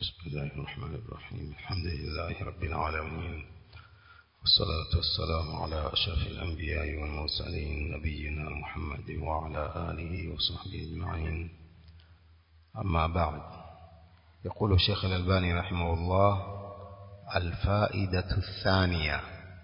بسم الله الرحمن الرحيم الحمد لله رب العالمين والصلاة والسلام على أشرف الأنبياء والمرسلين نبينا محمد وعلى آله وصحبه أجمعين أما بعد يقول الشيخ الألباني رحمه الله الفائدة الثانية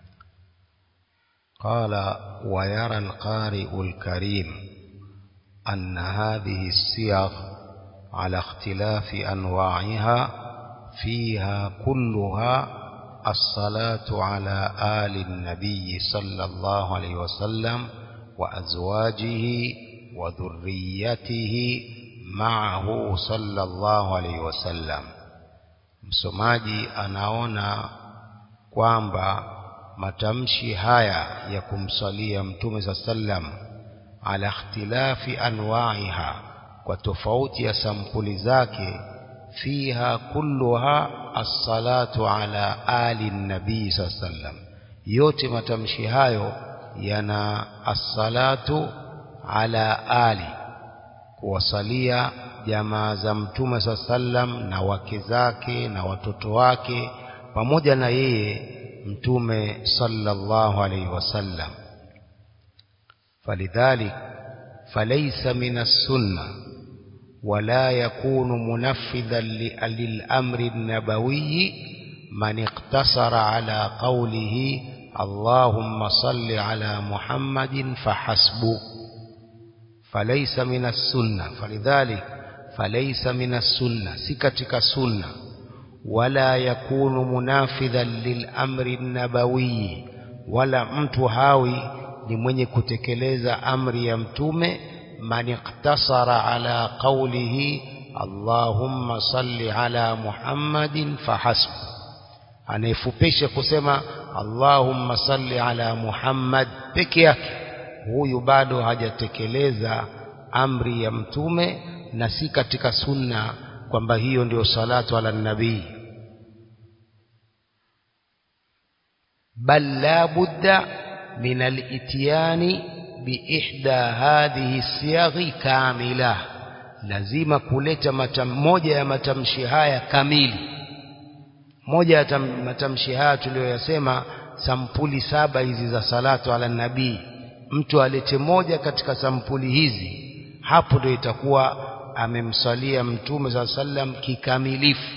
قال ويرى القارئ الكريم أن هذه السياق على اختلاف أنواعها فيها كلها الصلاة على آل النبي صلى الله عليه وسلم وأزواجه وذريته معه صلى الله عليه وسلم msomaji anaona kwamba matamshi haya ya kumsalia mtume saa sallam ala ikhtilafi anwaiha kwa tofauti ya sampuli zake fiha kulluha assalatu ala ali nabii saa sallam yote matamshi hayo yana assalatu ala ali kuwasalia jamaa za mtume saa sallam na wake zake na watoto wake pamoja na yeye mtume sallallahu alaihi wasallam falidhalik falaysa min as-sunnah ولا يكون منفذا للأمر النبوي من اقتصر على قوله اللهم صل على محمد فحسب فليس من السنة فلذلك فليس من السنة سكتك السنة ولا يكون منافذا للأمر النبوي ولا mtu hawi ni mwenye kutekeleza amri ya mtume من اقتصر على قوله اللهم صل على محمد فحسب anayefupisha kusema Allahumma salli ala Muhammad peke yake huyu bado hajatekeleza amri ya mtume na si katika sunna kwamba hiyo ndio salatu ala nabii bal la budda min al-ityani biihda hadhihi siyaghi kamila lazima kuleta matam, moja ya matamshi haya kamili moja ya matamshi haya tuliyoyasema sampuli saba hizi za salatu ala nabii mtu alete moja katika sampuli hizi hapo ndio itakuwa amemsalia mtume saa sallam kikamilifu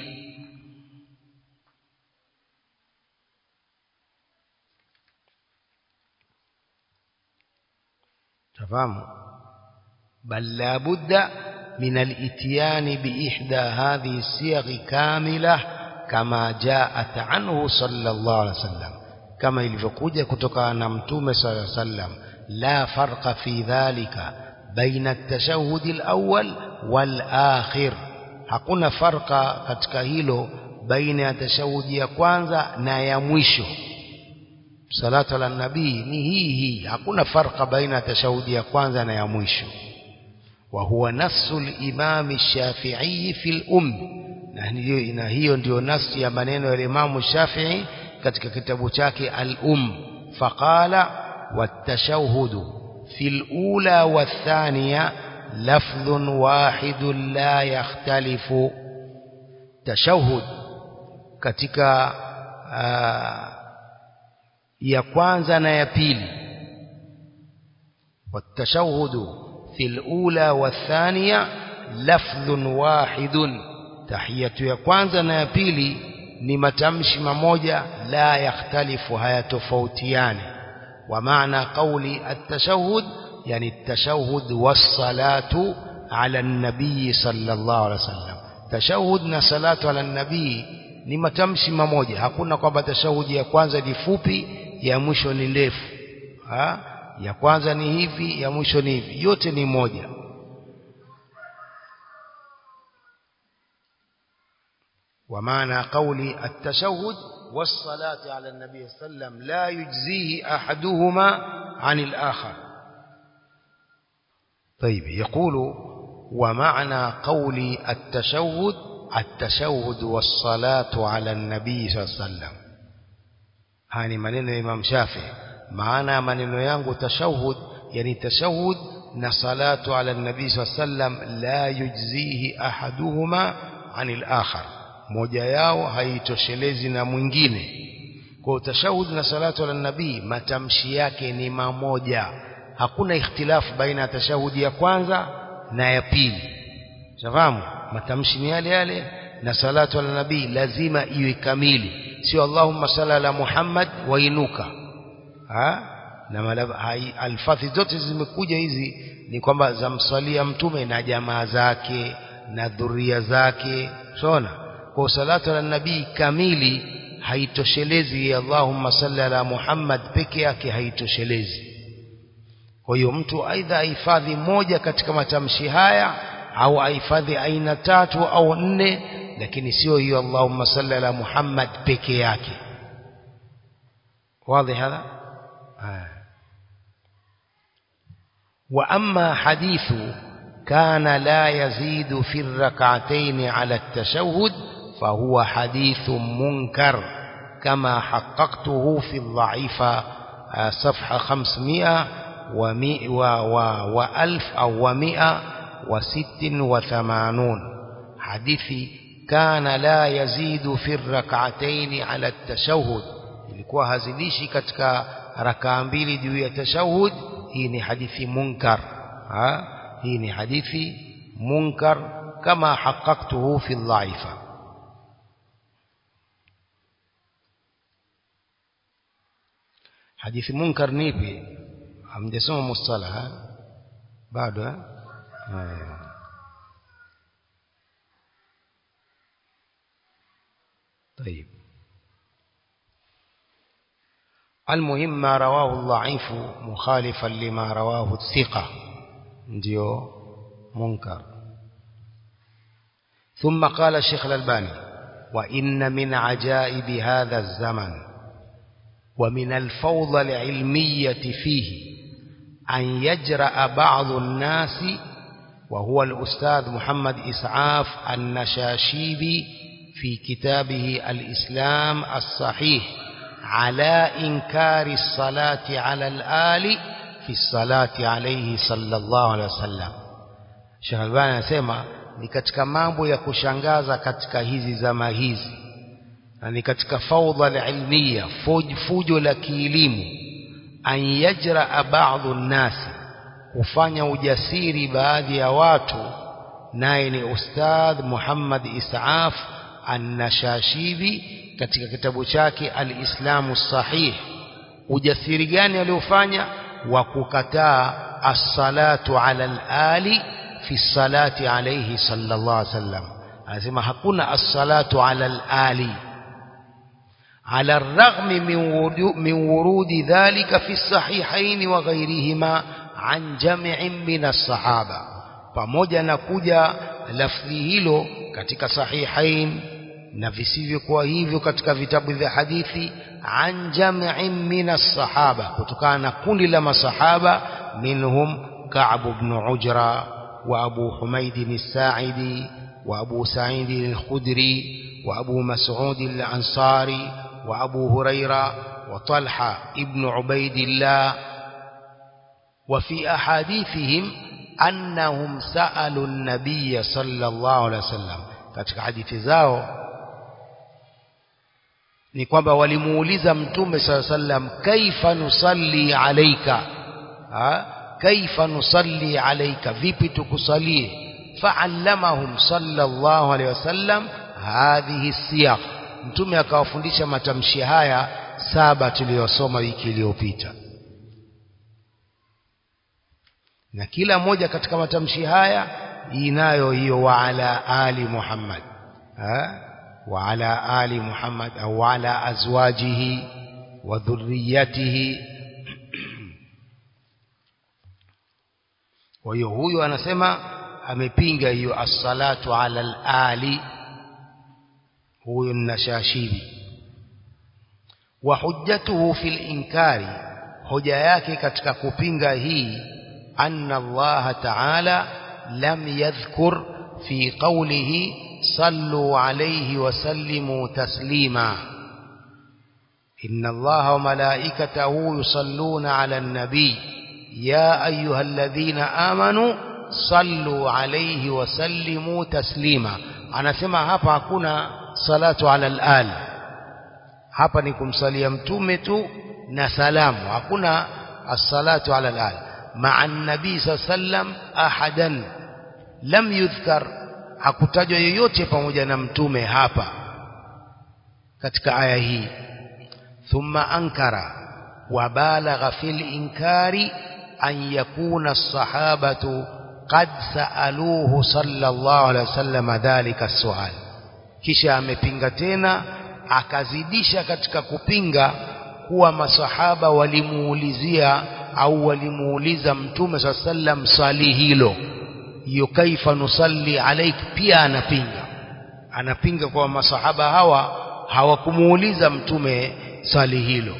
تفهم بل لا بد من الاتيان بإحدى هذه الصيغ كاملة كما جاءت عنه صلى الله عليه وسلم كما ilivyokuja kutoka na mtume صلى الله عليه وسلم لا فرق في ذلك بين التشهد الأول والآخر hakuna farqa katika hilo baina ya tashahudi ya kwanza na ya mwisho salatu ala nabii ni hii hii hakuna farqa baina tashahudi ya kwanza na ya mwisho wa huwa nafsu al-imam shafi'i fi al-umm na hiyo na hiyo ndio nafsi ya maneno ya Imam Shafi'i katika kitabu chake al-umm faqala wat-tashahhud fi al-ula wath-thaniya lafdhun wahidun la yakhtalifu tashahhud katika uh, ya kwanza na ya pili والتشهد في الأولى والثانية لفظ واحد تحية ya kwanza na ya pili ni matamshi mamoja la yakhtalifu hayatofautiani wa maana qawli at-tashahhud yani at-tashahhud was-salatu ala an-nabii sallallahu alaihi wasallam tashahhud na salatu ala an-nabii ni matamshi mamoja hakuna kwamba tashahudi ya kwanza ni fupi ya mwisho ni ndefu ha? ya kwanza ni hivi ya mwisho ni hivi yote ni moja ومعنى قولي التشهد والصلاة على النبي صلى الله عليه وسلم لا يجزيه أحدهما عن الآخر طيب يقول ومعنى قولي التشهد التشهد والصلاة على النبي صلى الله عليه وسلم haya ni maneno ya Imam Shafi maana ya maneno yangu tashahud yani tashahud na salatu ala nabii sallam la yujzihi ahaduhuma anil akhar moja yao haitoshelezi na mwingine kwa tashahud na salatu ala nabii matamshi yake ni mamoja hakuna ikhtilafu baina ya tashahudi ya kwanza na ya pili shafahamu matamshi ni yale yale na salatu ala nabii lazima iwe kamili sio allahumma salli ala muhammad wainuka ha na alfathi zote zimekuja hizi ni kwamba zamswalia mtume na jamaa zake na dhuria zake unaona kwa salatu ala nabii kamili haitoshelezi Allahumma salli ala Muhammad peke yake haitoshelezi kwa hiyo mtu aidha ahifadhi moja katika matamshi haya au ahifadhi aina tatu au nne lakini sio hiyo Allahumma salli ala Muhammad peke yake wazi hapa وأما حديث كان لا يزيد في الركعتين على التشهد فهو حديث منكر كما حققته في الضعيفة صفحة خمسمائة ومئة وألف أو ومئة وست وثمانون حديث كان لا يزيد في الركعتين على التشهد ilikuwa hazilishi katika rakaa mbili juu ya tashahud hii ni hadithi munkar ha hii ni hadithi munkar kama haqqaqtuhu fi dhaifa hadithi munkar nipi hamjasoma mustalaha bado eh طيب المهم ما رواه الضعيف مخالفا لما رواه الثقة ndio munkar ثم قال الشيخ الألباني وإن من عجائب هذا الزمن ومن الفوضى العلمية فيه أن يجرأ بعض الناس وهو الأستاذ محمد إسعاف النشاشيبي في كتابه الإسلام الصحيح على إنكار الصلاة على الآل في الصلاة عليه صلى الله عليه وسلم Sheikh Albani anasema ni katika mambo ya kushangaza katika hizi zama hizi na ni katika faudha ilmiya fujo la kielimu an yajra ba'dhu nasi kufanya ujasiri baadhi ya watu naye ni ustadh Muhammad Isaaf An-Nashashibi katika kitabu chake Al-Islamu Sahih ujasiri gani aliofanya wa kukataa as-salatu ala al-ali fi salati alayhi sallallahu alaihi wasallam anasema hakuna as-salatu ala al-ali على الرغم من ورود ذلك في الصحيحين وغيرهما عن جمع من الصحابة pamoja na kuja lafzi hilo katika sahihain na visivyokuwa hivyo katika vitabu vya hadithi an jam'in min as-sahaba kutokana na kundi la masahaba minhum Ka'b ibn Ujra wa Abu Humaid as-Sa'idi wa Abu Sa'id al-Khudri wa Abu Mas'ud al-Ansari wa Abu Huraira wa Talha ibn Ubaidillah وفي أحاديثهم أنهم سألوا النبي صلى الله عليه وسلم katika hadithi zao ni kwamba walimuuliza mtume sala sallam kaifa nusalli alaika ha kaifa nusalli alaika vipi tukusalie fa'allamahum sallallahu alayhi wasallam hadhihi siyaq mtume akawafundisha matamshi haya saba tuliyosoma wiki iliyopita na kila moja katika matamshi haya inayo hiyo wa ala ali Muhammad ha wa ala ali Muhammad au ala azwajihi wa dhurriyyatihi kwa hiyo huyo anasema amepinga hiyo as-salatu ala al-ali huyo nashashibi wa hujjatuhu fil inkari hoja yake katika kupinga hii anna Allah ta'ala lam yadhkur fi qawlihi sallu alayhi wa sallimu taslima inna Allah wa malaikatahu yusalluna ala an-nabi ya ayyuhalladhina amanu sallu alayhi wa sallimu taslima anasema hapa hakuna as-salatu ala al-al hapa ni kumsalia mtume tu na salamu hakuna as-salatu ala al-al ma'a an-nabi sallam ahadan lam yudhkar hakutajwa yoyote pamoja na mtume hapa katika aya hii thumma ankara wa balagha fil inkari an yakuna as-sahabatu qad saaluhu sallallahu alaihi wasallam dhalika as-su'al kisha amepinga tena akazidisha katika kupinga kuwa masahaba walimuulizia au walimuuliza mtume swalla sallam swali hilo hiyo kaifa nusalli alaik pia anapinga anapinga kwa masahaba hawa hawakumuuliza mtume swali hilo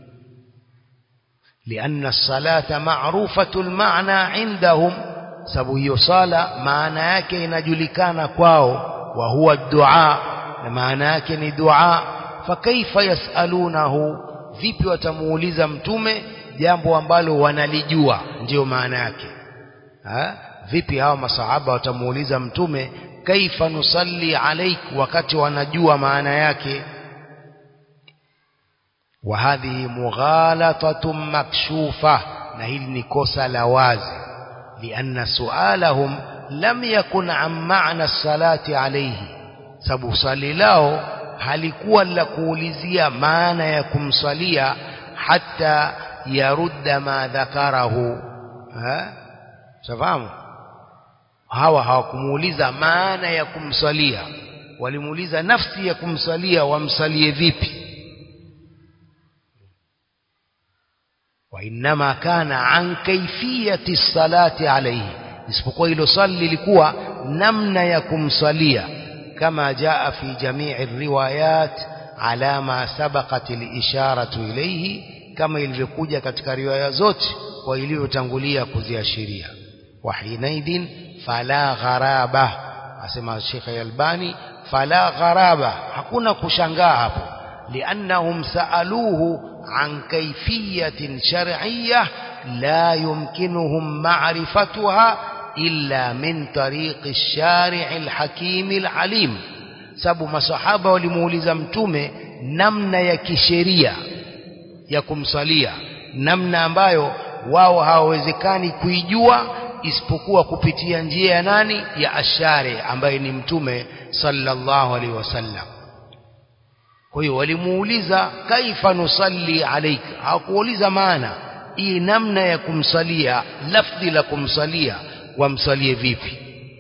لأن الصلاة معروفة المعنى عندهم sababu hiyo sala maana yake inajulikana kwao wa huwa dua na maana yake ni dua fakaifa yasalunahu vipi watamuuliza mtume jambo ambalo wanalijua ndiyo maana yake ha? vipi hawa masahaba watamuuliza mtume kaifa nusalli alaik wakati wanajua maana yake wa hadhihi mughalatatun makshufa na hili ni kosa la wazi لأن سؤالهم لم يكن عن معنى الصلاة عليه sababu swali lao halikuwa la kuulizia maana ya kumsalia hata yarudda ma dhakarahu safahamu hawa hawakumuuliza maana ya kumsalia walimuuliza nafsi ya kumsalia wamsalie vipi وإنما كان عن كيفية الصلاة عليه isipokuwa hilo swali lilikuwa namna ya kumsalia kama jaa fi jamii riwayat ala ma sabaqat al-isharatu ilayhi kama ilivyokuja katika riwaya zote kwa ilivyotangulia kuziashiria wa hinaidin fala gharaba asema Sheikh Albani fala gharaba hakuna kushangaa hapo liannahum saaluhu عن كيفية شرعية لا يمكنهم معرفتها إلا من طريق الشارع الحكيم العليم sababu masahaba walimuuliza mtume namna ya kisheria ya kumsalia namna ambayo wao hawawezekani kuijua isipokuwa kupitia njia ya nani ya ashari ambaye ni mtume sallallahu alaihi wasallam kwa hiyo walimuuliza kaifa nusalli alaika hawakuuliza maana hii namna ya kumsalia lafdhi la kumsalia wamsalie vipi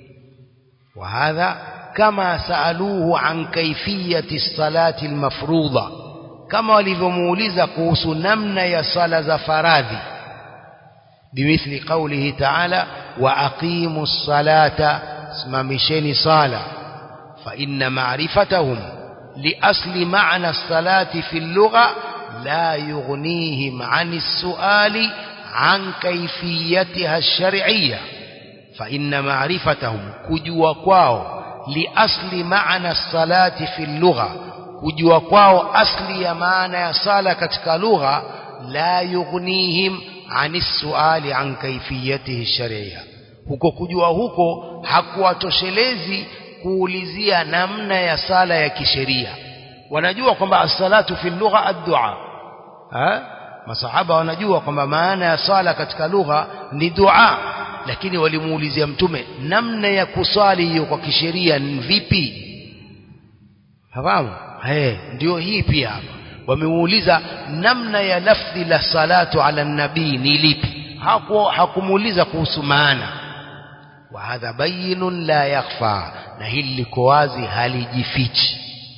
wa hadha kama saaluhu an kaifiyati salati almafruḍa kama walivyomuuliza kuhusu namna ya sala za faradhi bimithli qawlihi ta'ala wa aqimu ssalata simamisheni sala fa inna ma'rifatahum لأصل معنى الصلاة في اللغة لا يغنيهم عن السؤال عن كيفيتها الشرعية فإن معرفتهم كجوا كواو لأصل معنى الصلاة في اللغة كجوا كواو أصل معنى صلاة كتك لغة لا يغنيهم عن السؤال عن كيفيته الشرعية huko kujua huko hakuwatoshelezi kuulizia namna ya sala ya kisheria wanajua kwamba as-salatu fi lugha ad-du'a masahaba wanajua kwamba maana ya sala katika lugha ni dua lakini walimuulizia mtume namna ya kusali hiyo kwa kisheria ni vipi fahamu eh ndio hii pia hapa wamemuuliza namna ya lafdhi la salatu ala nabii ni lipi hakumuuliza kuhusu maana wa hadha bayyinun la yakhfa na hili liko wazi halijifichi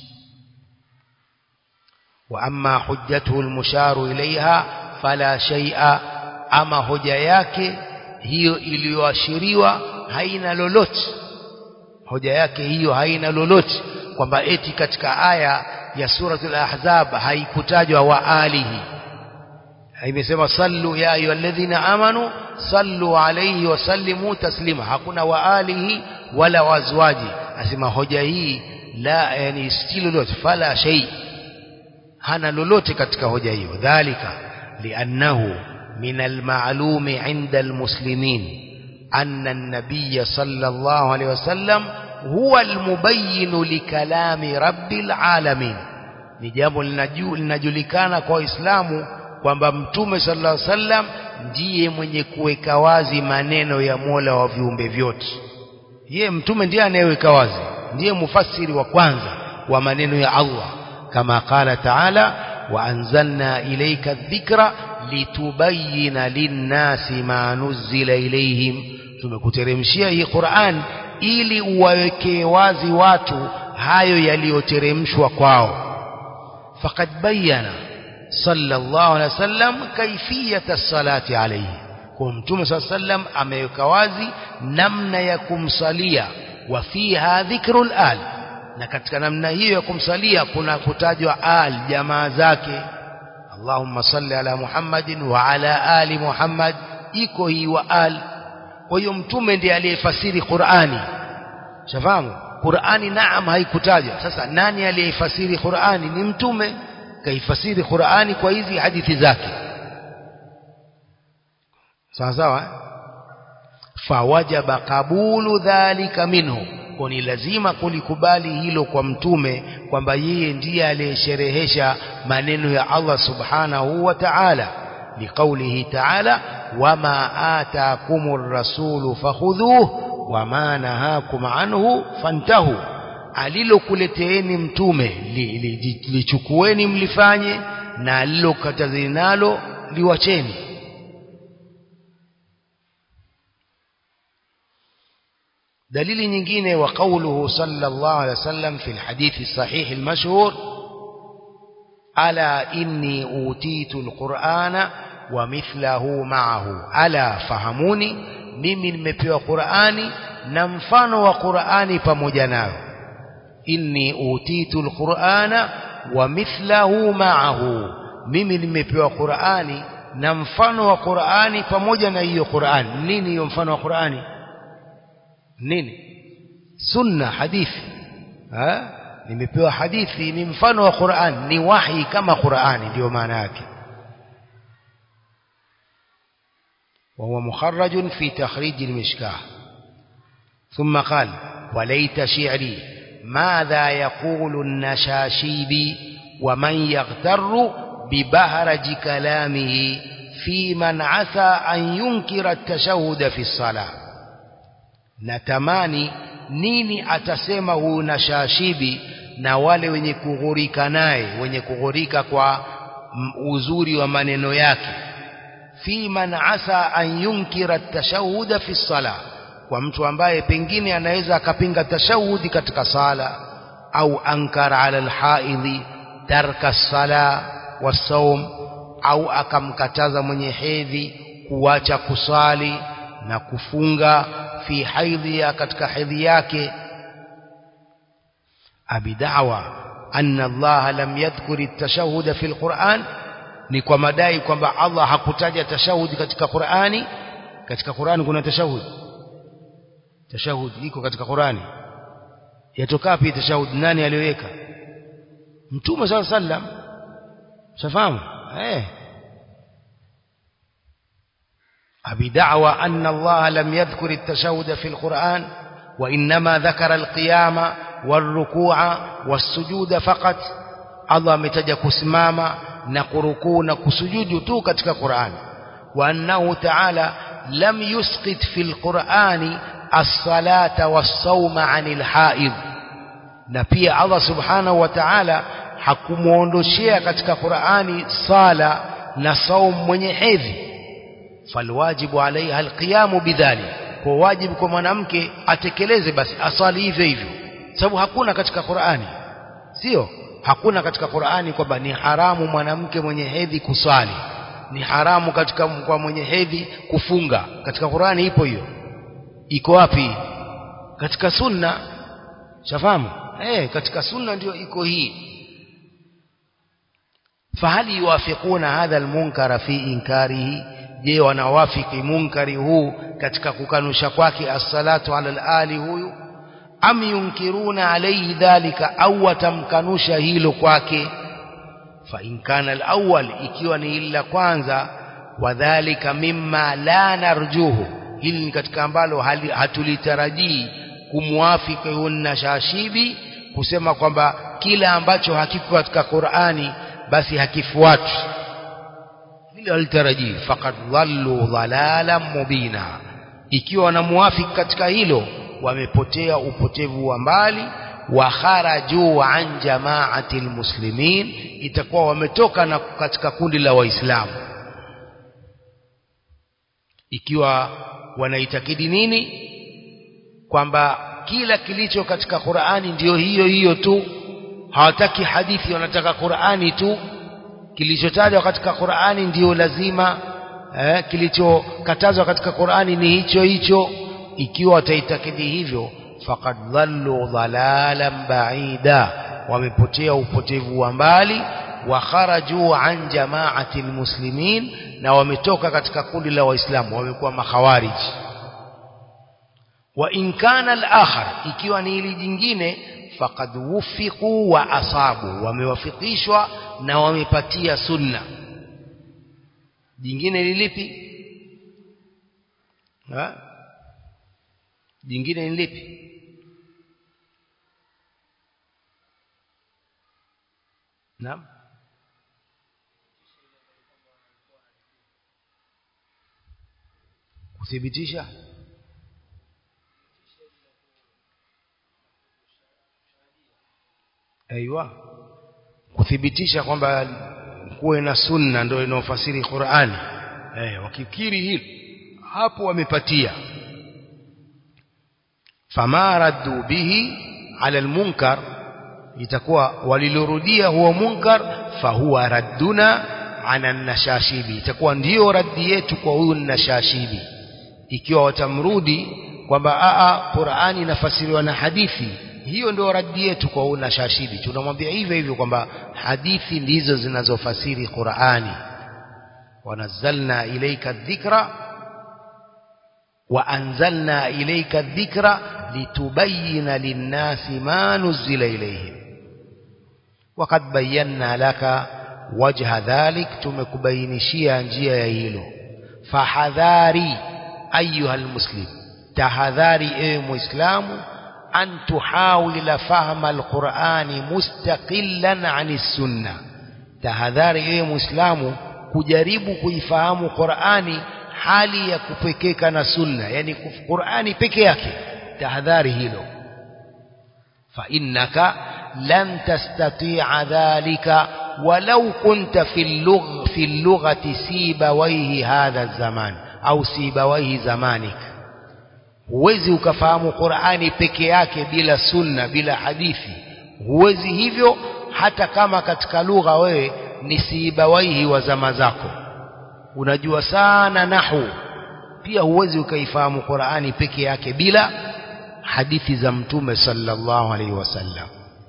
wa amma hujjatuhu almusharu ilaiha fala shay'a ama hoja yake hiyo iliyoashiriwa haina lolote hoja yake hiyo haina lolote kwamba eti katika aya ya suratul ahzab haikutajwa wa alihi imesema sallu ya ayyuhalladhina amanu sallu alayhi wa sallimu taslima hakuna wa alihi wala wazwaji asema hoja hii la yani si lolote fala shay hana lolote katika hoja hiyo dhalika liannahu min almalumi inda almuslimin anna an-nabiy sallallahu alayhi wasallam huwa almubayyin likalami rabbil alamin ni jambo linajulikana kwa waislamu kwamba mtume sallallahu alaihi wasallam ndiye mwenye kuweka wazi maneno ya Mola wa viumbe vyote yeye mtume ndiye anayeweka wazi ndiye mufassiri wa kwanza wa maneno ya Allah kama qala taala wa anzalna ilayka dhikra litubayyana linnasi ma nuzila ilayhim tumekuteremshia hii Qur'an ili uwawekee wazi watu hayo yaliyoteremshwa kwao faqad bayyana sallallahu alaihi wasallam kaifiyata salati alayhi kwa mtume sallallahu alaihi wasallam ameweka wazi namna ya kumsalia wa fiha dhikrul al na katika namna hiyo ya kumsalia kuna kutajwa al jamaa zake Allahumma salli ala Muhammadin wa ala ali Muhammad iko hii wa al kwa hiyo mtume ndiye aliyefasiri Qur'ani shafahamu Qur'ani naam haikutajwa sasa nani aliyefasiri Qur'ani ni mtume kaifasiri Qur'ani kwa hizi hadithi zake sawa sawa fawajaba kabulu dhalika minhu kwa ni lazima kulikubali hilo kwa mtume kwamba yeye ndiye aliyesherehesha maneno ya Allah subhanahu wa ta'ala liqaulihi ta'ala wama ataakumur rasulu fakhudhuhu wama nahakum anhu fantahu alilokuleteeni mtume lichukueni li, li mlifanye na alilokatazeni nalo liwacheni دليل nyingine وقوله صلى الله عليه وسلم في الحديث الصحيح المشهور ألا إني أوتيت القرآن ومثله معه ألا فهموني mimi nimepewa Qur'ani na mfano wa Qur'ani pamoja nayo inni utitu alqur'ana wa mithlahu ma'ahu mimi nimepewa Qur'ani na mfano wa Qur'ani pamoja na hiyo Qur'ani nini hiyo mfano wa Qur'ani nini sunna hadithi ha nimepewa hadithi ni mfano wa Qur'an ni wahi kama Qur'ani ndio maana yake وهو مخرج في تخريج المشكاه ثم قال وليت شعري ماذا يقول النشاشيبي ومن يغتر ببهرج كلامه في من عسى أن ينكر التشهد في الصلاة natamani nini atasema huyu nashashibi na wale wenye kughurika naye wenye kughurika kwa uzuri wa maneno yake fi man asa an yunkira tashahuda fi sala kwa mtu ambaye pengine anaweza akapinga tashahudi katika sala au ankara ala alhaidhi tarka sala wasaum au akamkataza mwenye hedhi kuacha kusali na kufunga fi haidhiya katika hedhi yake abi da'wa anna Allah lam yadhkuri at-tashahhud fi al-Qur'an ni kwa madai kwamba Allah hakutaja tashahudi katika Qur'ani katika Qur'ani kuna tashahudi tashahudi iko katika Qur'ani yatoka wapi tashahudi nani aliyoweka mtume sallallahu alaihi wasallam shafahamu eh أبي دعوى أن الله لم يذكر التشهد في القرآن وإنما ذكر القيام والركوع والسجود فقط الله متجا كسماما نقركو نكسجود تو كتك القرآن وأنه تعالى لم يسقط في القرآن الصلاة والصوم عن الحائض نبي الله سبحانه وتعالى hakumuondoshea katika Qur'ani sala na saum mwenye hedhi falwajibu alaiha alqiyamu bidhalik kwa wajibu kwa mwanamke atekeleze basi asali hivyo hivyo sababu hakuna katika Qur'ani sio hakuna katika Qur'ani kwamba ni haramu mwanamke mwenye hedhi kusali ni haramu katika kwa mwenye hedhi kufunga katika Qur'ani ipo hiyo iko wapi katika sunna shafahamu eh katika sunna ndio iko hii fahali yuwafiquna hadha almunkara fi inkarihi je wanawafiki munkari huu katika kukanusha kwake as-salatu ala al-ali huyu am yunkiruna alayhi dhalika au watamkanusha hilo kwake fa in kana al-awwal ikiwa ni ila kwanza wadhālika mimma la narjuhu hili ni katika ambalo hatulitarajii kumwafiki huyu nashashibi kusema kwamba kila ambacho hakiko katika Qur'ani basi hakifuatwi vile walitarajii faqad dhallu dhalalan mubina ikiwa wanamuafiki katika hilo wamepotea upotevu wa mbali wa kharaju an jamaati almuslimin itakuwa wametoka na katika kundi la waislamu ikiwa wanaitakidi nini kwamba kila kilicho katika Qur'ani ndiyo hiyo hiyo tu hawataki hadithi wanataka Qur'ani tu kilichotajwa katika Qur'ani ndiyo lazima eh, kilichokatazwa katika Qur'ani ni hicho hicho ikiwa wataitakidi hivyo faqad dhallu dhalalan ba'ida wamepotea upotevu wa mbali wa kharaju an jamaati almuslimin na wametoka katika kundi la waislamu wamekuwa makhawariji wa in kana al-akhar ikiwa ni hili jingine faqad wufiqu wa asabu wamewafikishwa na wamepatia sunna jingine ni lipi ha jingine ni lipi naam kuthibitisha aiywa kuthibitisha kwamba kuwe na sunna ndio inaofasiri Qur'ani eh wakikiri hili hapo wamepatia fama raddu bihi ala almunkar itakuwa walilorudia huo munkar fahuwa radduna ana nashashibi itakuwa ndiyo raddi yetu kwa huyu nashashibi ikiwa watamrudi kwamba a Qur'ani inafasiriwa na hadithi hiyo ndio raddi yetu kwa huyu nashashibi tunamwambia hivyo hivyo kwamba hadithi ndizo zinazofasiri Qur'ani wanazzalna ilayka dhikra وأنزلنا إليك الذكر لتبين للناس ما نزل إليهم وقد بينا لك وجه ذلك تمكبينشيا njia ya hilo fahadhari ayuha almuslim tahadhari ewe muislamu an tuhawila fahma alqurani mustaqillan ani sunna tahadhari ewe muislamu kujaribu kuifahamu qurani hali ya kupekeka na sunna yani Qur'ani peke yake tahadhari hilo fa innaka lan tastati'a dhalika walau kunta fi lugh fi lughati sibawaihi hadha zaman au sibawaihi zamanik huwezi ukafahamu Qur'ani peke yake bila sunna bila hadithi huwezi hivyo hata kama katika lugha wewe ni sibawaihi wa zama zako unajua sana nahu pia huwezi ukaifahamu Qur'ani peke yake bila hadithi za mtume sallallahu alaihi wasallam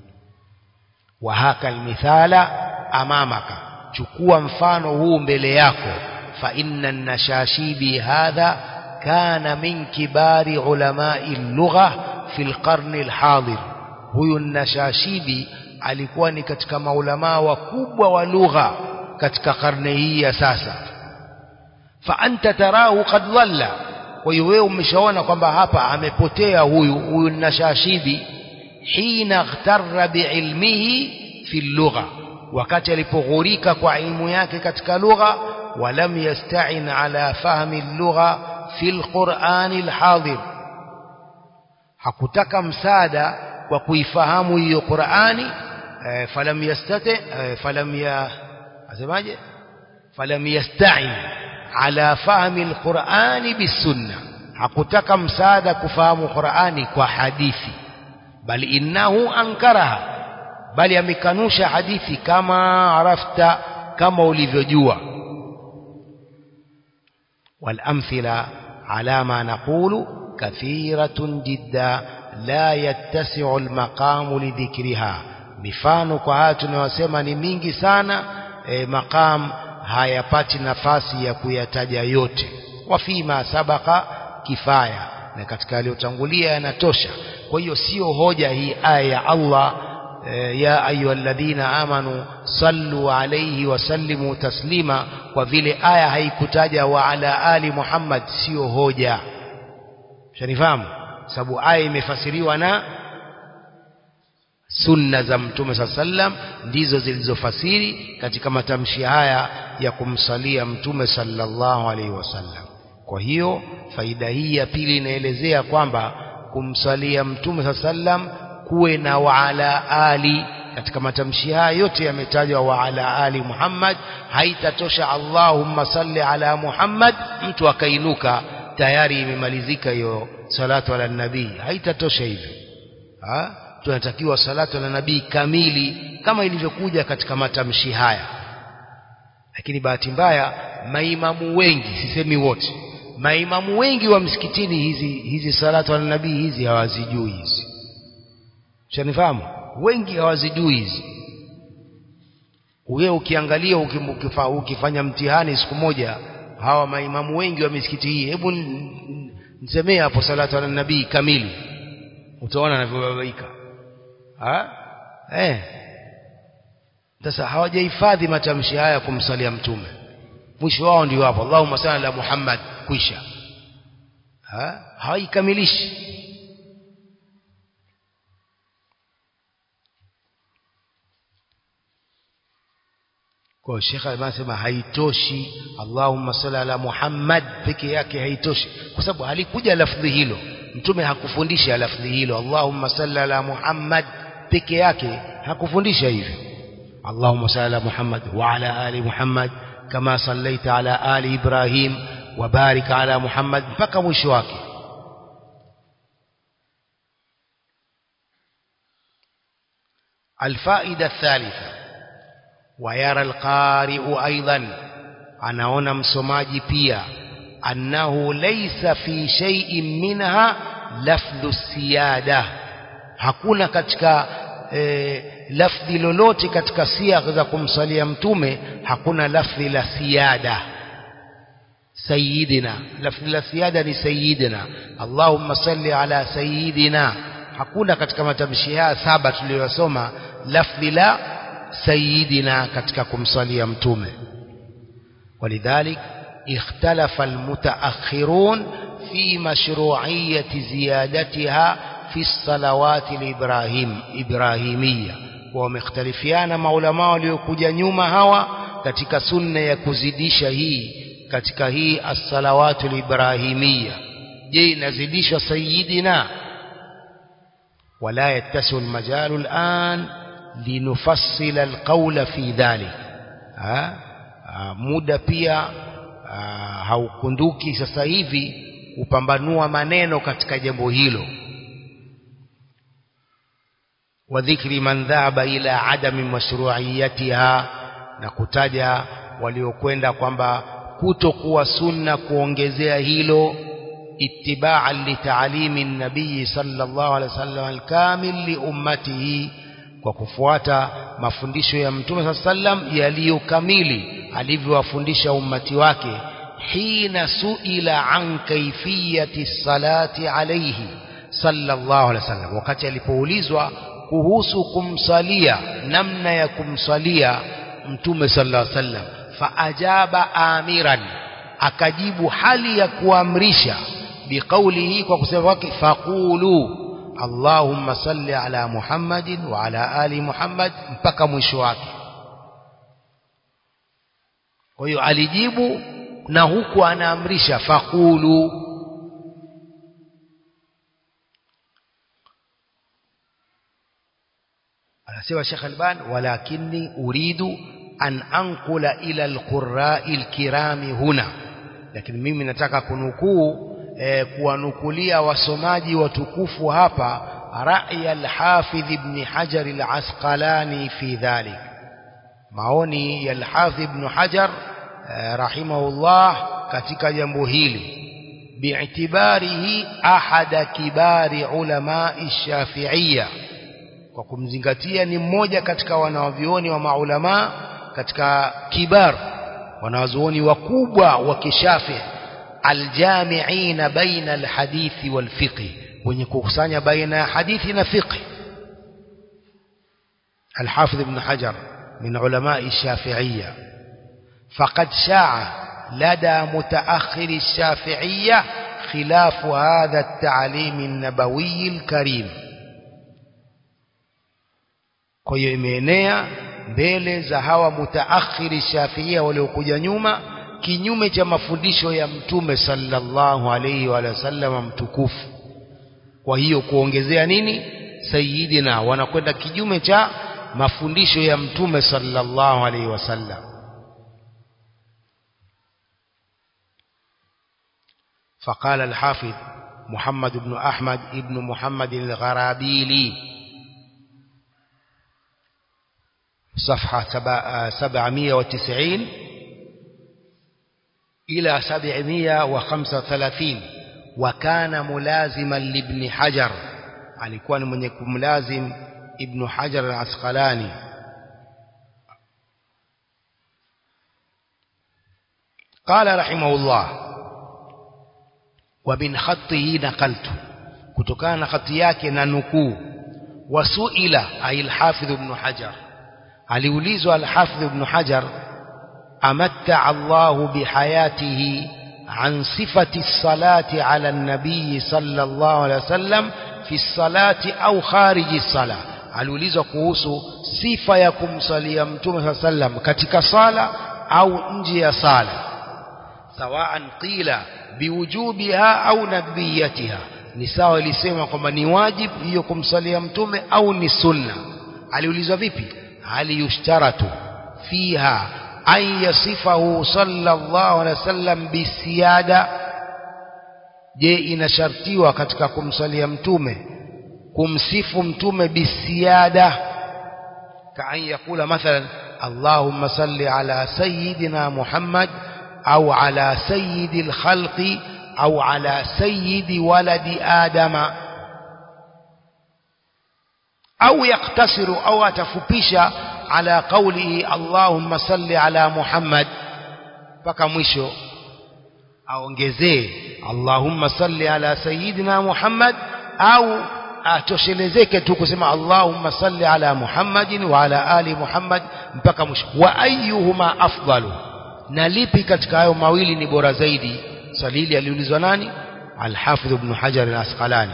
wa haka almithala amamaka chukua mfano huu mbele yako fa inna nashashibi hadha kana min kibari ulamai lugha fi alqarni alhadir huyu nashashibi alikuwa ni katika maulamaa wakubwa wa lugha katika karne hii ya sasa فأنت تراه قد ضل ويوي umeshaona kwamba hapa amepotea huyu huyu nashashibi hina ightarra biilmihi fi lugha wakati alipoghurika kwa ilmu yake katika lugha walam yasta'in ala fahmi lugha fi alquran alhadir hakutaka msaada kwa kuifahamu hiyo Qur'ani falam yastati falam ya asemaje falam yasta'in ala fahmi alqur'ani bisunna hakutaka msaada kufahamu qur'ani kwa hadithi bali innahu ankaraha bali amekanusha hadithi kama arafta kama ulivyojua والامثله على ما نقول كثيره جدا لا يتسع المقام لذكرها mifano kwa haya tunayosema ni mingi sana e, maqam hayapati nafasi ya kuyataja yote wa fima sabaka kifaya na katika aliyotangulia yanatosha kwa hiyo sio hoja hii aya ya Allah e, ya ayyuhalladhina amanu sallu alayhi wa sallimu taslima kwa vile aya haikutaja wa ala ali Muhammad sio hoja shanifahamu sababu aya imefasiriwa na sunna za mtume saa sallam ndizo zilizofasiri katika matamshi haya ya kumsalia mtume sallallahu alaihi wasallam kwa hiyo faida hii ya pili inaelezea kwamba kumsalia mtume saa sallam kuwe na waala ali katika matamshi haya yote yametajwa waala ali Muhammad haitatosha Allahumma salli ala Muhammad mtu akainuka tayari imemalizika hiyo salatu ala nabii haitatosha hivyo ha? tunatakiwa salatu ala nabii kamili kama ilivyokuja katika matamshi haya lakini bahati mbaya maimamu wengi sisemi wote maimamu wengi wa msikitini hizi hizi salatu ala nabii hizi hawazijui hizi shanifahamu wengi hawazijui hizi wewe ukiangalia ukifa, ukifanya mtihani siku moja hawa maimamu wengi wa misikiti hii hebu nisemee hapo salatu ala nabii kamili utaona anavyobabaika eh sasa hawajahifadhi matamshi haya kumsalia mtume mwisho wao ndio hapo Allahumma salli ala Muhammad kwisha ha hawaikamilishi kwa shekha anasema haitoshi Allahumma salli ala Muhammad peke yake haitoshi kwa sababu halikuja lafdhi hilo mtume hakufundisha lafdhi hilo Allahumma salli ala Muhammad peke yake hakufundisha hivyo Allahumma salli ala Muhammad wa ala ali Muhammad kama sallaita ala ali Ibrahim wa barik ala Muhammad mpaka mwisho wake الفائدة الثالثة ويرى القارئ أيضا anaona msomaji pia annahu laysa fi shay'in minha lafdhu siyada hakuna katika e, lafdhi lolote katika siagh za kumsalia mtume hakuna lafdhi la siyada sayyidina lafdhi la siyada ni sayyidina allahumma salli ala sayyidina hakuna katika matamshi haya saba tuliyosoma lafdhi la sayyidina katika kumsalia mtume ولذلك اختلف المتأخرون في مشروعية زيادتها في الصلوات الإبراهيم إبراهيمية ومختلفيان maulama waliokuja nyuma hawa katika sunna ya kuzidisha hii katika hii as-salawatu al-ibrahimiyya je inazidishwa sayyidina ولا يتسع المجال الآن لنفصل القول في ذلك ها muda pia haukunduki sasa hivi kupambanua maneno katika jambo hilo wa dhikri man dhahaba ila adami mashru'iyatiha na kutaja waliokwenda kwamba kutokuwa sunna kuongezea hilo ittiba'an li ta'limi nabii sallallahu alaihi wasallam alkamil li ummatihi kwa kufuata mafundisho ya mtume sallam yaliyokamili alivyowafundisha ummati wake hina suila an kaifiyati salati alayhi sallallahu alaihi wasallam wakati alipoulizwa kuhusu kumsalia namna ya kumsalia mtume sallallahu alaihi wasallam faajaba amiran akajibu hali ya kuamrisha biqaulihi kwa kusema kwake faqulu Allahumma salli ala Muhammadin wa ala ali Muhammad mpaka mwisho wake kwa hiyo alijibu na huku anaamrisha faqulu anasema Sheikh Alban walakinni uridu an anqula ila alqurra'i alkirami huna lakini mimi nataka kunukuu eh, kuwanukulia wasomaji watukufu hapa ra'ya al-Hafidh ibn Hajar al-Asqalani fi dhalik maoni ya al-Hafidh ibn Hajar eh, rahimahullah katika jambo hili bi'tibarihi ahada kibari ulama shafi'iyya kwa kumzingatia ni mmoja katika wanawavioni wa maulama katika kibar wanawazuoni wakubwa wa kishafi aljamiina baina alhadithi walfiqh wenye kukusanya baina ya hadithi na fiqh الحافظ ابن حجر من علماء الشافعية فقد شاع لدى متأخر الشافعية خلاف هذا التعليم النبوي الكريم kwa hiyo imeenea mbele za hawa mutaakhiri shafiia waliokuja nyuma kinyume cha mafundisho ya mtume sallallahu alaihi wa sallam mtukufu kwa hiyo kuongezea nini sayyidina wanakwenda kinyume cha mafundisho ya mtume sallallahu alaihi wasallam فقال الحافظ محمد بن أحمد ابن محمد الغرابيلي صفحة سبعمية وتسعين إلى سبعمية وخمسة وثلاثين وكان ملازما لابن حجر alikuwa ni mwenye kumlazim ibn hajar al-asqalani قال رحمه الله ومن خطه نقلت kutokana na khati yake na nukuu wasuila ay al-hafidh ibn hajar aliulizwa al-hafidh ibn hajar amatta Allah bihayatihi عن صفة الصلاة على النبي صلى الله عليه وسلم في الصلاة أو خارج الصلاة aliulizwa kuhusu sifa ya kumsalia mtume saa sallam katika sala au nje ya sala sawaan qila biwujubiha au nadbiyatiha ni sawa ilisema kwamba ni wajib hiyo kumsalia mtume au ni sunna aliulizwa vipi hali yushtaratu fiha an yasifahu sallallahu alaihi wasallam bisiyada je inashartiwa katika kumsalia mtume kumsifu mtume bisiyada kaan yakula mathalan allahumma salli ala sayyidina muhammad au ala sayyidi lkhalqi au ala sayyidi waladi adama au yaktasiru au atafupisha ala qawlihi allahumma salli ala muhammad mpaka mwisho aongezee allahumma salli ala sayyidina muhammad au atoshelezeke tu kusema allahumma salli ala muhammadin wa ala ali muhammad mpaka mwisho wa ayyuhuma afdalu na lipi katika hayo mawili ni bora zaidi salili aliulizwa nani alhafidh ibn hajar al-asqalani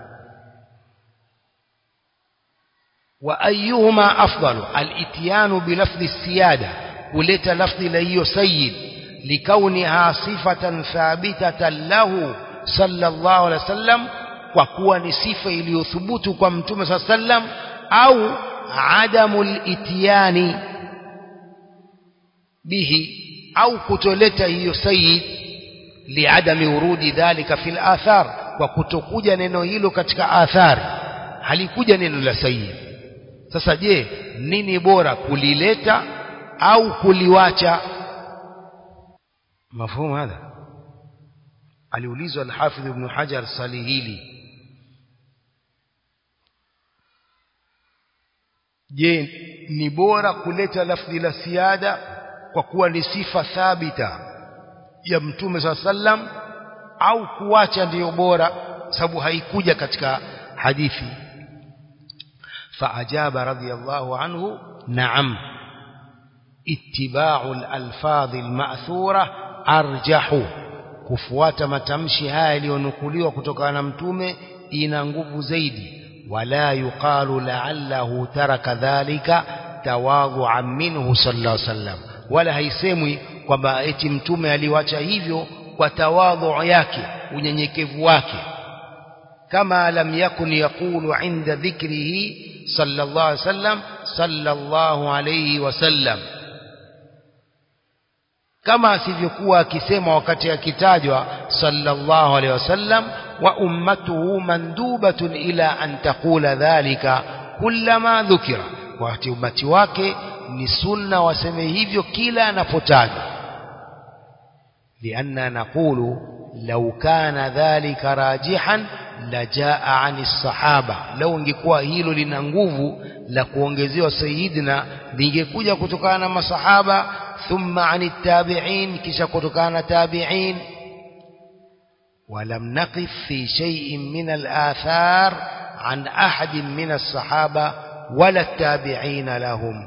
wa ayyuhuma afdalu al-ityanu bi lafdhi siyada kuleta lafdhi la hiyo sayyid likauniha sifatan thabitatan lahu sallallahu alaihi wasallam kwa kuwa ni sifa iliyothubutu kwa mtume saa sallam au adamul ityani bihi au kutoleta hiyo sayyid liadami urudi dhalika fil athar kwa kutokuja neno hilo katika athari halikuja neno la sayyid sasa je nini bora kulileta au kuliwacha mafhumu hadha aliulizwa al-Hafidh ibn Hajar swali hili je ni bora kuleta lafdhi la siada kwa kuwa ni sifa thabita ya mtume saa sallam au kuacha ndiyo bora sababu haikuja katika hadithi فأجاب رضي الله عنه نعم اتباع الألفاظ المأثورة أرجح kufuata matamshi haya yaliyonukuliwa kutokana na mtume ina nguvu zaidi wala yuqalu la'allahu taraka dhalika tawadhu'an minhu sallallahu alaihi wasallam wala haisemwi kwamba eti mtume aliwacha hivyo kwa tawadhu yake unyenyekevu wake kama lam yakun yaqulu inda dhikrihi sallallahu alaihi wasallam sallallahu alaihi wasallam kama asivyokuwa akisema wakati akitajwa sallallahu alaihi wasallam wa ummatuhu mandubatun ila an taqula dhalika kullama dhukira wakati ummati wake ni sunna waseme hivyo kila anapotajwa lianna naqulu law kana dhalika rajihan lajaa ani sahaba lau ingekuwa hilo lina nguvu la kuongezewa sayidina lingekuja kutokana na masahaba thumma ani tabi'in kisha kutokana na tabi'in ولم نقف في شيء من الآثار عن أحد من الصحابة ولا التابعين لهم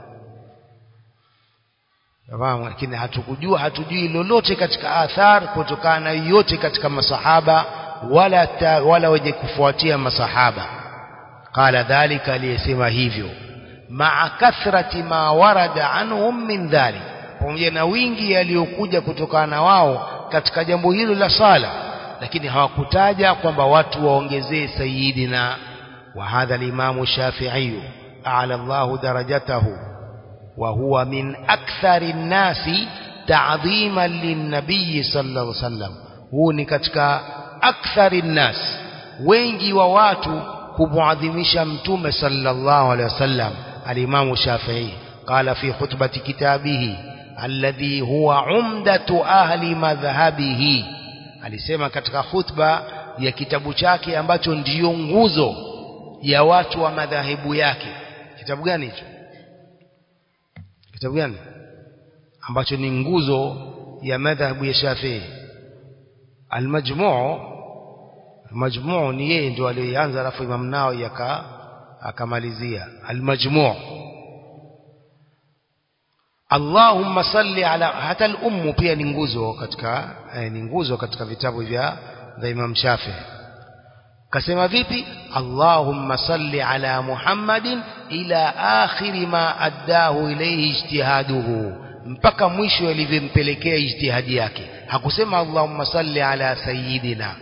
fahamu lakini hatukujua hatujui lolote katika athar kutokana na yote katika masahaba wala ta, wala wenye kufuatia masahaba qala dhalika aliyesema hivyo maa kathrati ma warada anhum min dhalik pamoja na wingi yaliyokuja kutokana na wao katika jambo hilo la sala lakini hawakutaja kwamba watu waongezee sayidina wa hadha al-imamu shafi'i a'la Allah darajatahu wa huwa min akthari an-nasi ta'dhiman lin-nabiy sallallahu alayhi wasallam huu ni katika akthari an-nas wengi wa watu kumuadhimisha mtume sallallahu alayhi wasallam al-imamu shafi'i qala fi khutbati kitabihi alladhi huwa umdatu ahli madhhabihi alisema katika khutba ya kitabu chake ambacho ndiyo nguzo ya watu wa madhahibu yake kitabu gani hicho kitabu gani ambacho ni nguzo ya madhhabu ya Shafii almajmuu majmuu ni yeye ndio aliyeanza alafu Imam Nawawi aka akamalizia almajmuu Allahumma salli ala hata al-ummu pia ni nguzo katika eh, ni nguzo katika vitabu vya vya Imam Shafi kasema vipi Allahumma salli ala Muhammadin ila akhiri ma addahu ilayhi ijtihaduhu mpaka mwisho alivyompelekea ijtihadi yake hakusema Allahumma salli ala sayyidina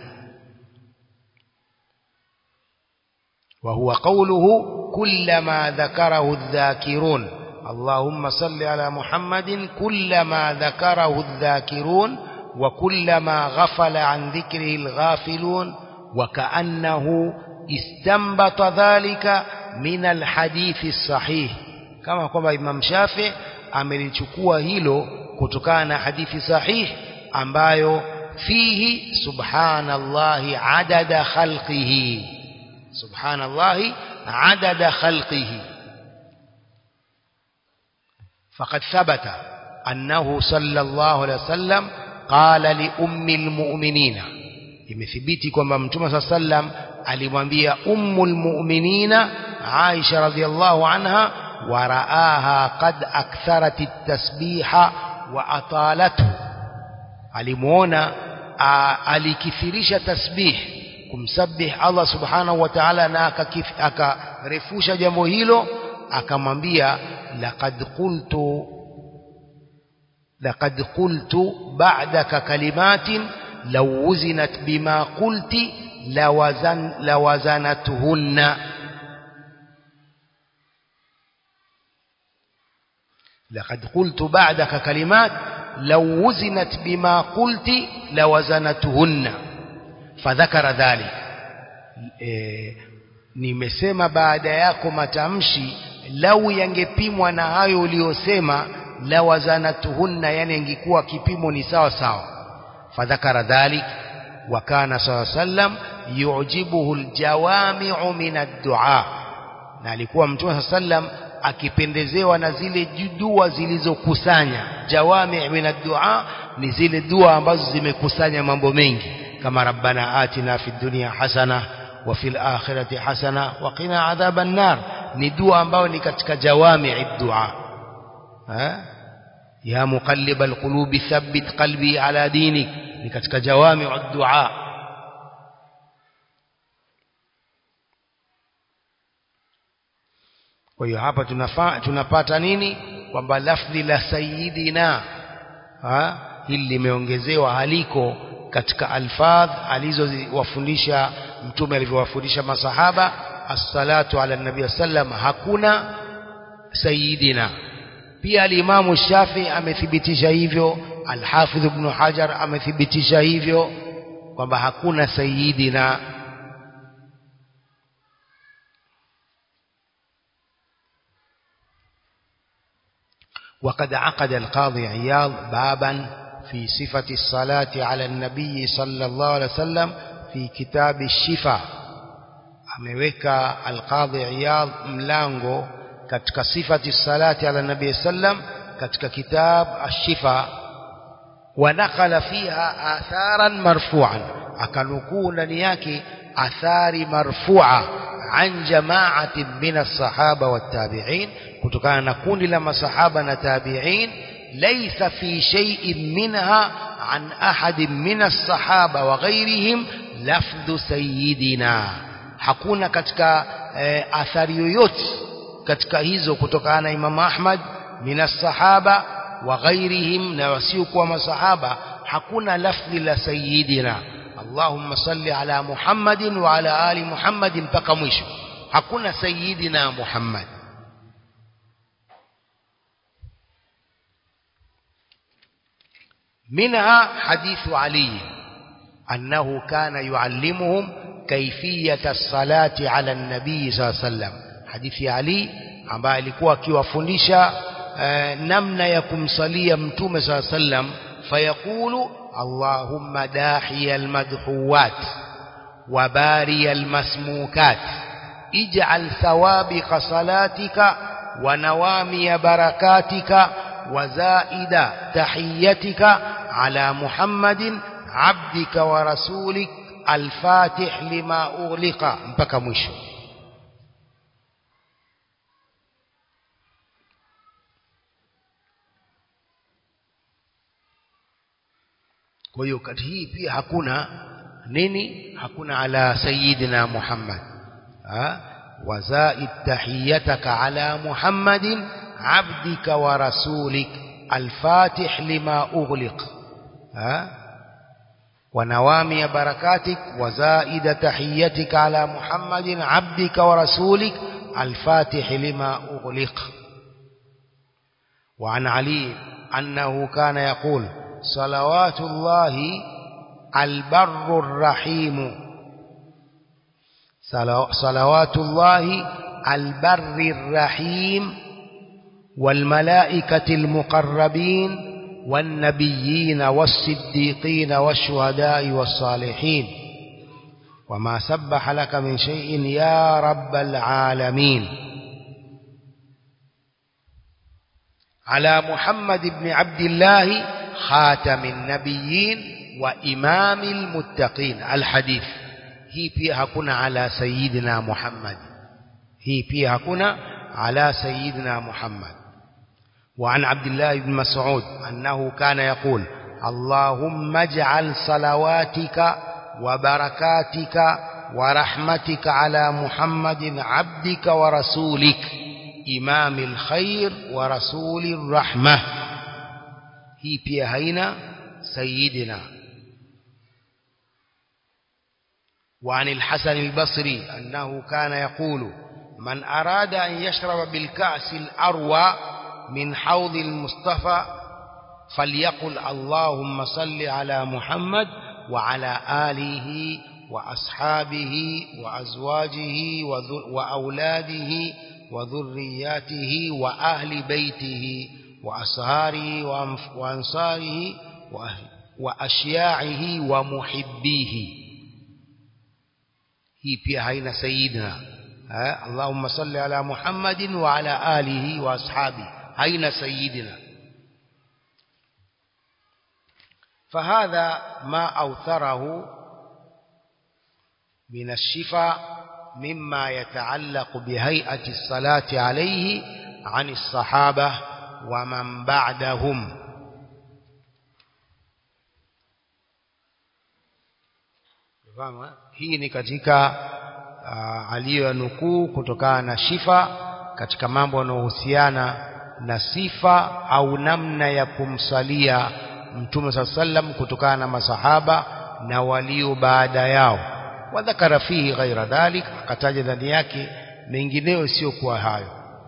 وهو قوله كلما ذكره الذاكرون اللهم صل على محمد كلما ذكره الذاكرون وكلما غفل عن ذكره الغافلون وكأنه استنبط ذلك من الحديث الصحيح كما kwamba Imam Shafi amelichukua hilo kutokana na hadithi sahih ambayo fihi subhanallahi adada khalqihi subhanallahi adada khalqihi فقد ثبت أنه صلى الله عليه وسلم قال لأم المؤمنين imethibiti kwamba mtume saa sallam alimwambia ummul mu'minina Aisha radhiallahu anha wa raaha qad aktharat at-tasbiha wa atalathu alimuona alikithirisha tasbih kumsabih Allah subhanahu wa ta'ala na akarefusha jambo hilo akamwambia laqad qultu laqad qultu ba'daka kalimatin law wuzinat bima qulti lawazan lawazanatuhunna لقد قلت بعدك كلمات لو وزنت بما قلت لوزنتهن فذكر ذلك إيه nimesema baada yako matamshi lau yangepimwa na hayo uliyosema la wazanatuhunna yani ingekuwa kipimo ni sawa sawa fadhakara dhalik wa kana sallam yujibuhu aljawami'u min ad-du'a na alikuwa mtume sallam akipendezewa na zile dua zilizokusanya jawami' min ad-du'a ni zile dua ambazo zimekusanya mambo mengi kama rabbana atina fid dunya hasana wa fil akhirati hasana wa qina adhaban nar ni dua ambayo ni katika jawami' ad-du'a ya muqallib al-qulubi thabbit qalbi ala dinik ni katika jawami' ad-du'a kwa hiyo hapa tunafa, tunapata nini kwamba lafdhi la sayyidina ha hili limeongezewa haliko katika alfadh alizowafundisha mtume alivyowafundisha masahaba as-salatu ala nabii sallam hakuna sayyidina pia alimamu shafi amethibitisha hivyo alhafidh ibn hajar amethibitisha hivyo kwamba hakuna sayyidina وقد عقد القاضي عياض بابا في صفة الصلاة على النبي صلى الله عليه وسلم في كتاب الشفاء ameweka alqadhi iyad mlango katika sifati salati ala nabii sallam katika kitab ash-shifa wa nakala fiha atharan marfu'an akanukuu ndani yake athari marfu'a an jama'atin min as-sahaba wat-tabi'in kutokana na kundi la masahaba na tabi'in laysa fi shay'in minha an ahadin min as-sahaba wa ghayrihim lafdhu sayyidina hakuna katika e, athari yoyote katika hizo kutokana na Imam Ahmad minas sahaba wa ghairihim na wasiokuwa masahaba hakuna lafdhi la sayyidina Allahumma salli ala Muhammadin wa ala ali Muhammadin mpaka mwisho hakuna sayyidina Muhammad منها حديث علي أنه كان يعلمهم كيفية الصلاة على النبي صلى الله عليه وسلم حديث علي ambaye alikuwa akiwafundisha namna ya kumsalia mtume صلى الله عليه وسلم فيقول اللهم داحي المدحوات وباري المسموكات اجعل ثوابق صلاتك ونوامي بركاتك وزائد تحيتك على محمد عبدك ورسولك الفاتح لما أغلق mpaka mwisho kwa hiyo kati hii pia hakuna nini hakuna ala sayyidina Muhammad ha wazaid tahiyataka ala Muhammadin عبدك ورسولك الفاتح لما أغلق ها ونوامي بركاتك وزائد تحيتك على محمد عبدك ورسولك الفاتح لما أغلق وعن علي أنه كان يقول صلوات الله البر الرحيم صلوات الله البر الرحيم والملائكة المقربين والنبيين والصديقين والشهداء والصالحين وما سبح لك من شيء يا رب العالمين على محمد بن عبد الله خاتم النبيين وإمام المتقين الحديث هي فيها كنا على سيدنا محمد هي فيها كنا على سيدنا محمد وعن عبد الله بن مسعود أنه كان يقول اللهم اجعل صلواتك وبركاتك ورحمتك على محمد عبدك ورسولك إمام الخير ورسول الرحمة هي بيهينا سيدنا وعن الحسن البصري أنه كان يقول من أراد أن يشرب بالكأس الأروى من حوض المصطفى فليقل اللهم صل على محمد وعلى آله وأصحابه وأزواجه وأولاده وذرياته وأهل بيته وأصهاره وأنصاره وأشياعه ومحبيه هي pia haina sayidina اللهم صل على محمد وعلى آله وأصحابه أين سيدنا فهذا ما أوثره من الشفاء مما يتعلق بهيئة الصلاة عليه عن الصحابة ومن بعدهم hii ni katika uh, aliyonukuu kutokana na shifa katika mambo yanayohusiana na sifa au namna ya kumsalia mtume saa sallam kutokana na masahaba na walio baada yao wadhakara fihi ghaira dhalik akataja ndani yake mengineyo isiyokuwa hayo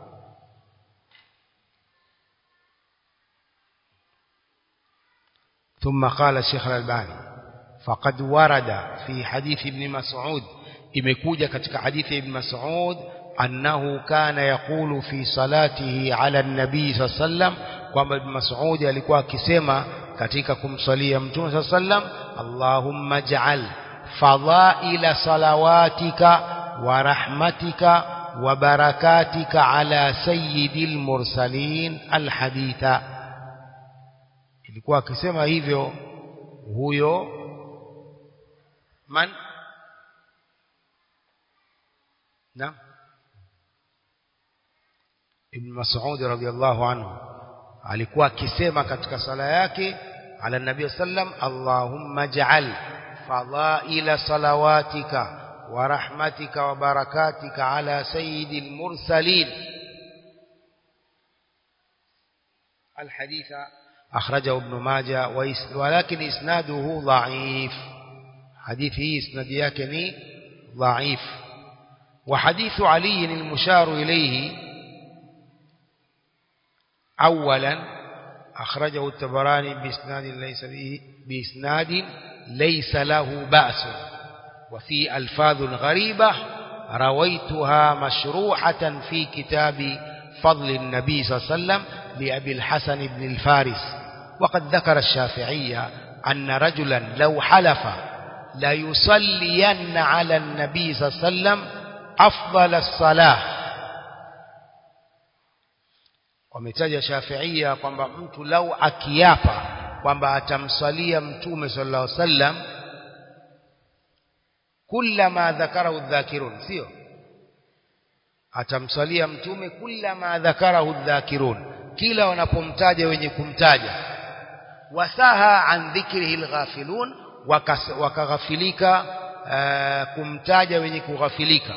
ثم قال الشيخ الألباني فقد ورد في حديث ابن مسعود imekuja katika hadithi ibn Mas'ud annahu kana yaqulu fi salatihi ala an-nabii sallam kwamba ibn Mas'ud alikuwa akisema katika kumsalia mtume sallam Allahumma ij'al fadhaila salawatika wa rahmatika wa barakatika ala sayyidil mursalin alhaditha ilikuwa akisema hivyo huyo man نعم Ibn Mas'ud radhiyallahu anhu alikuwa akisema katika sala yake ala nabii sallam Allahumma ja'al فضائل صلواتك ورحمتك وبركاتك على سيد المرسلين الحديث أخرجه ابن ماجه ولكن إسناده ضعيف حديثه إسناد يكني ضعيف وحديث علي المشار إليه أولا أخرجه التبراني بإسناد ليس به بإسناد ليس له بأس وفي ألفاظ غريبة رويتها مشروحة في كتاب فضل النبي صلى الله عليه وسلم لأبي الحسن بن الفارس وقد ذكر الشافعية أن رجلا لو حلف ليصلين على النبي صلى الله عليه وسلم أفضل الصلاة wametaja shafiia kwamba mtu lau akiapa kwamba atamsalia mtume sallallahu alaihi wasallam kullama dhakarahu dhakirun sio atamsalia mtume kullama dhakarahu dhakirun kila wanapomtaja wenye kumtaja wasaha an dhikrihi alghafilun wakaghafilika kumtaja wenye kughafilika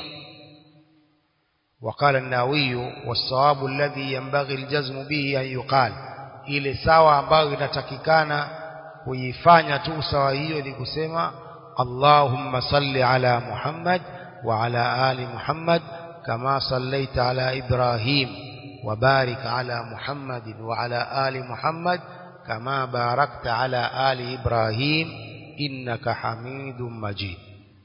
وقال الناوي والصواب الذي ينبغي الجزم به أن يقال ile sawa ambayo inatakikana kuifanya tu sawa hiyo ni kusema Allahumma salli ala Muhammad wa ala ali Muhammad kama sallaita ala Ibrahim wa barik ala Muhammad wa ala ali Muhammad kama barakta ala ali Ibrahim innaka Hamidum Majid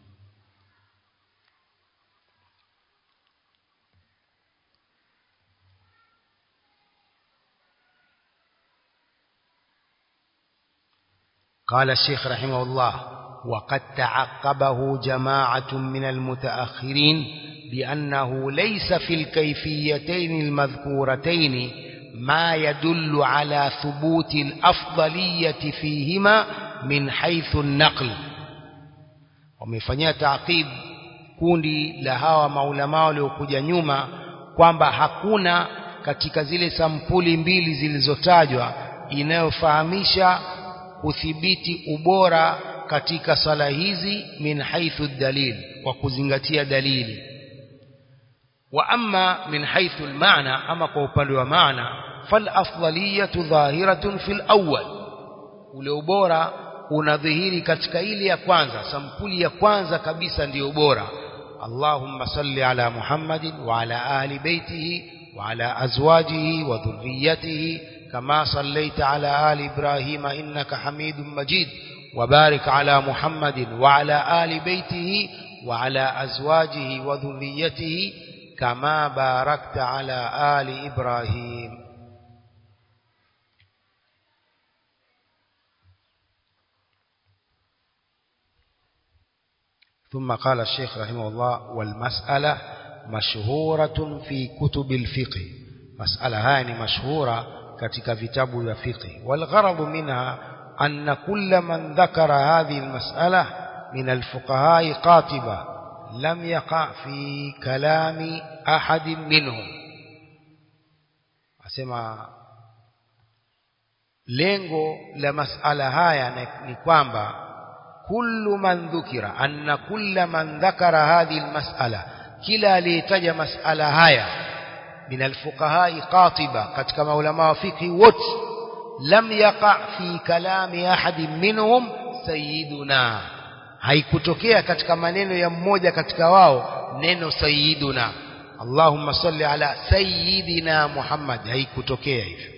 قال الشيخ رحمه الله وقد تعقبه جماعة من المتأخرين بأنه ليس في الكيفيتين المذكورتين ما يدل على ثبوت الأفضلية فيهما من حيث النقل wamefanyia taqib kundi la hawa maulama waliokuja nyuma kwamba hakuna katika zile sampuli mbili zilizotajwa inayofahamisha kuthibiti ubora katika sala hizi min haithu dalil kwa kuzingatia dalili wa amma min haithu almaana ama kwa upande wa maana fal afdaliyatu dhahiratun fil awwal ule ubora unadhihiri katika ile ya kwanza sampuli ya kwanza kabisa ndiyo bora Allahumma salli ala Muhammadin wa ala ahli baitihi wa ala azwajihi wa dhurriyyatihi كما صليت على آل إبراهيم إنك حميد مجيد وبارك على محمد وعلى آل بيته وعلى أزواجه وذريته كما باركت على آل إبراهيم ثم قال الشيخ رحمه الله والمسألة مشهورة في كتب الفقه مسألة هاني مشهورة katika vitabu vya fiqh والغرض منها أن كل من ذكر هذه المسألة من الفقهاء قاطبة لم يقع في كلام أحد منهم أسمع lengo la masala haya ni kwamba kullu man dhukira anna kulla man dhakara hadhihi almas'ala kila aliyetaja masala haya من الفقهاء قاطبة katika maulama wa fiqh wote lam yaqa fi kalami ahad minhum sayyiduna haikutokea katika maneno ya mmoja katika wao neno sayyiduna Allahumma salli ala sayyidina Muhammad haikutokea hivyo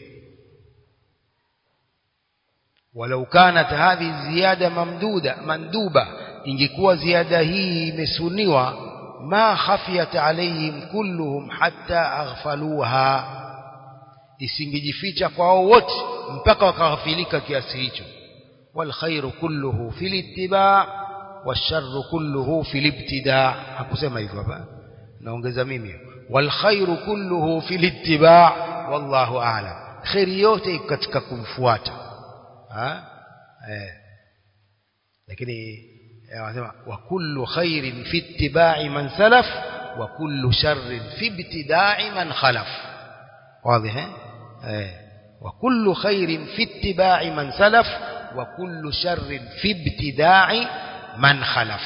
walau kanat hadhi ziyada mamduda manduba ingekuwa ziada hii imesuniwa ما خفيت عليهم كلهم حتى أغفلوها isingejificha kwao wote mpaka wakaghafilika kiasi hicho والخير كله في الاتباع والشر كله في الابتداع hakusema hivyo hapa naongeza mimi والخير كله في الاتباع والله اعلم khairi yote katika kumfuata ha eh lakini wanasema wa kullu khairin fi ittiba'i man salaf wa kullu sharrin fi ibtida'i man khalaf واضح eh wa kullu khairin fi ittiba'i man salaf wa kullu sharrin fi ibtida'i man khalaf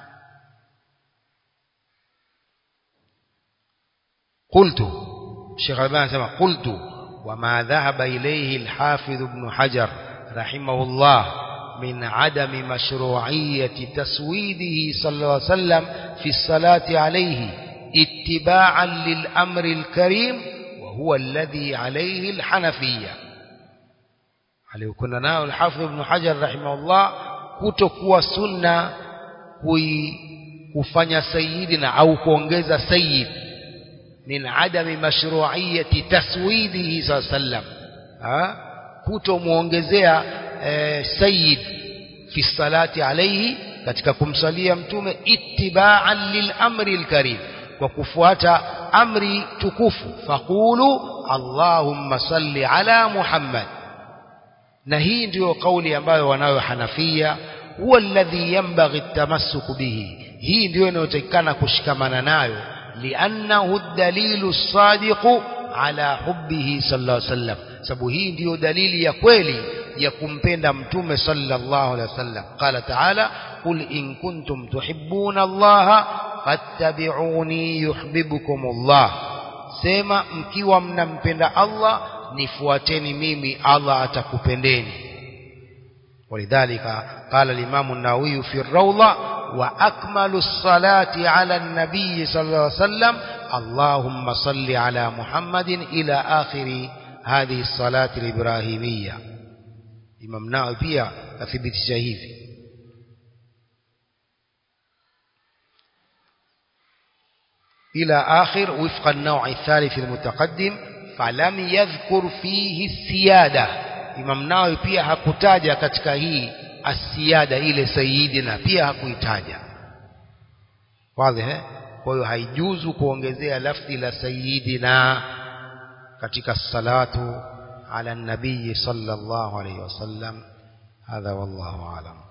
قلت الشيخ الباني سمع قلت وما ذهب إليه الحافظ ابن حجر رحمه الله من عدم مشروعية تسويده صلى الله عليه وسلم في الصلاة عليه اتباعا للأمر الكريم وهو الذي عليه الحنفية aliyokuna nao الحافظ ابن حجر رحمه الله kutokuwa sunna kufanya sayyidina au kuongeza sayyid min adami mashru'iyati taswidihi sallam kutomuongezea e, sayyid fi salati alayhi katika kumsalia mtume ittiba'an lil amri al-karim kwa kufuata amri tukufu faqulu allahumma salli ala muhammad na hii ndiyo kauli ambayo wanayo hanafia huwa alladhi yanbaghi at-tamassuk bihi hii ndiyo inayotakikana kushikamana nayo liannahu ad-dalilu as-sadiqu ala hubbihi sallallahu alayhi wasallam sababu hii ndiyo dalili ya kweli ya kumpenda mtume sallallahu alaihi wasallam qala ta'ala qul in kuntum tuhibbuna allaha fattabi'uni yuhibbukum allah sema mkiwa mnampenda allah nifuateni mimi allah atakupendeni ولذلك قال الإمام النووي في الروضة وأكمل الصلاة على النبي صلى الله عليه وسلم اللهم صل على محمد إلى آخر هذه الصلاة الإبراهيمية إمام نووي pia athibitisha hivi إلى آخر وفق النوع الثالث المتقدم فلم يذكر فيه السيادة Imam Nawawi pia hakutaja katika hii asiada ile sayidina pia hakuitaja wazi eh kwa hiyo haijuzu kuongezea lafzi la sayidina katika salatu ala nabii sallallahu alayhi wasallam hadha wallahu alam